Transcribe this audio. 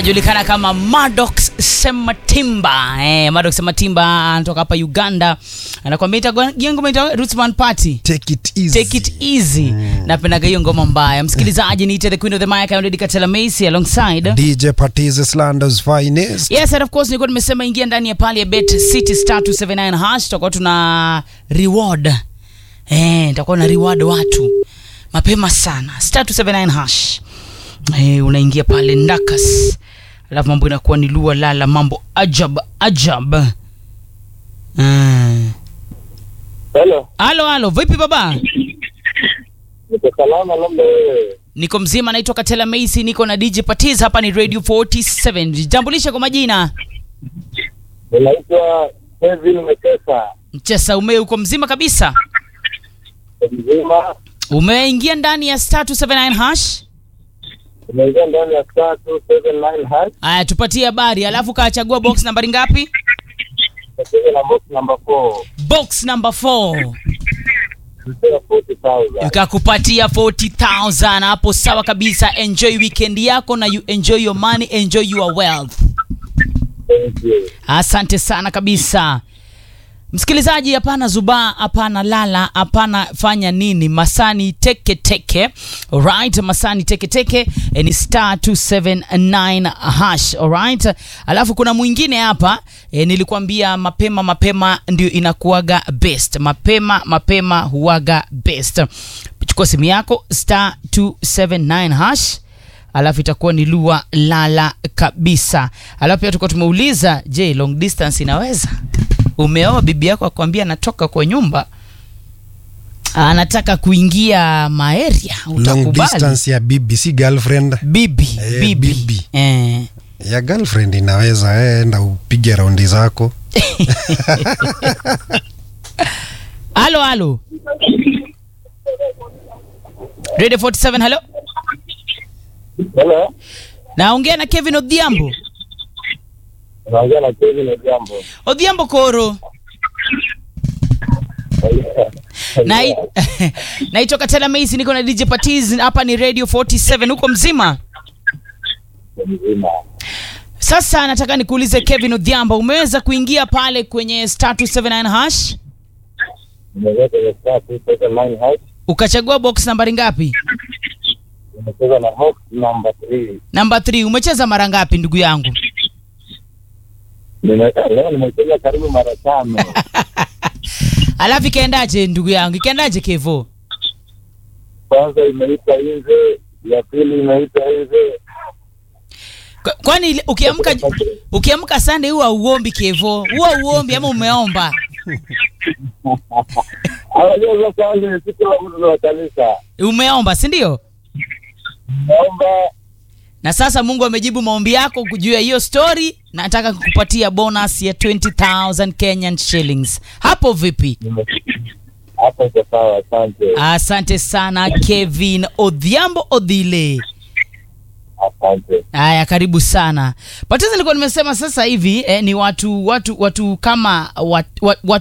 anajulikana kama Maddox Sematimba. Eh, Maddox Sematimba anatoka hapa Uganda. Anakuambia itakuwa ngoma itakuwa Rootsman Party. Take it easy. Take it easy. Napendaga hiyo ngoma mbaya. Msikilizaji, niite the queen of the mic Auntie Katela Macy alongside DJ Patiz Slanders finest. Yes, and of course nilikuwa nimesema ingia ndani ya pale ya Bet City Star 279 hash tutakuwa tuna reward. Eh, nitakuwa na reward watu mapema sana. Star 279 hash. Eh, unaingia pale ndakas. Alafu mambo inakuwa ni lua lala mambo ajab ajab. Mm. Hello, Halo halo, vipi baba? niko salama, labda wewe. Niko mzima, naitwa Katela Macy, niko na DJ Patiz, hapa ni Radio 47. Jitambulishe kwa majina. Ninaitwa Kevin Mekesa, Mchesa ume uko mzima kabisa? mzima. Umeingia ndani ya star 279 hash. Umeingia ndani ya star 279 hash, Aya, tupatie habari, alafu kachagua box nambari ngapi? nacheza na box number 4 Box number 4 Mpewa 40,000. ikakupatia 40000 hapo, sawa kabisa. Enjoy weekend yako na you enjoy your money, enjoy your wealth. Thank you. Asante sana kabisa. Msikilizaji, hapana zubaa, hapana lala, hapana fanya nini, masani teke teke. Alright, masani teke teke eh, ni star 279 hash. Alright, alafu kuna mwingine hapa eh, nilikwambia mapema mapema ndio inakuwaga best, mapema mapema huwaga best. Chukua simu yako star 279 hash alafu itakuwa ni lua lala kabisa. Alafu pia tulikuwa tumeuliza, je, long distance inaweza? Umeoa bibi yako akwambia anatoka kwa nyumba anataka kuingia maeria, Long utakubali? distance ya bibi si girlfriend. Bibi, Eh, bibi. bibi. Eh. Ya girlfriend inaweza eh, enda upige raundi zako. Halo, halo. Radio 47, halo. Hello, Naongea na Kevin Odhiambo. unaongea na Kevin Odhiambo. Odhiambo Koro. Na naitwa Katela Macy, niko na DJ Patiz, hapa ni Radio 47. Huko mzima? Mzima. Sasa nataka nikuulize Kevin Odhiambo, umeweza kuingia pale kwenye star 279 hash Nimeingia kwenye star 279 hash, ukachagua box nambari ngapi? nimecheza na box number 3. Namba 3. Umecheza mara ngapi ndugu yangu? Nime- Leo nimecheza karibu mara tano. Alafu ikaendaje ndugu yangu? Ikaendaje Kevo? Kwanza imeita nje, ya pili imeita nje. Kwa- Kwani ile- ukiamka ukiamka Sunday huwa uombi Kevo? Huwa uombi ama umeomba? Anajua sasa ni siku la mtu wa kanisa. Umeomba, si ndio? Naomba Na sasa Mungu amejibu maombi yako juu ya hiyo story. Nataka kukupatia bonus ya 20000 Kenyan shillings. Hapo vipi? nime- hapo iko sawa, asante. Asante sana Kevin Odhiambo Odhile. Asante. Haya, karibu sana. Patizo nilikuwa nimesema sasa hivi eh, ni watu watu watu kama wat, wat, wat,